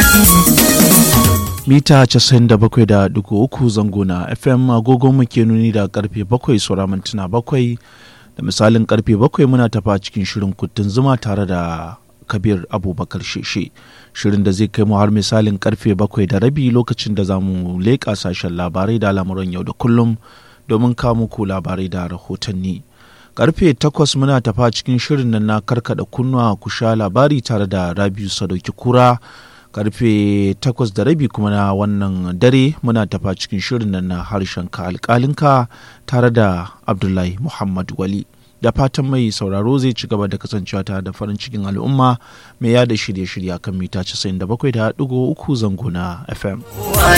mita 97.3 zango na fm agogon mu ke nuni da karfe 7 saura mintuna 7 da misalin karfe 7 muna tafa cikin shirin kuttun zuma tare da kabir abubakar sheshe shirin da zai kai mu har misalin karfe 7 da rabi lokacin da za mu leƙa sashen labarai da al'amuran yau da kullum domin kawo muku labarai da rahotanni karfe 8 muna tafa cikin shirin nan na karkada kunnuwa ku sha labari tare da rabiu sadauki kura karfe takwas da rabi kuma na wannan dare muna tafa cikin shirin nan na harshen ka alkalinka tare da abdullahi muhammad wali da fatan mai sauraro zai ci gaba da kasancewa tare da farin cikin al'umma mai yada shirye-shirye kan mita 97.3 zango na fm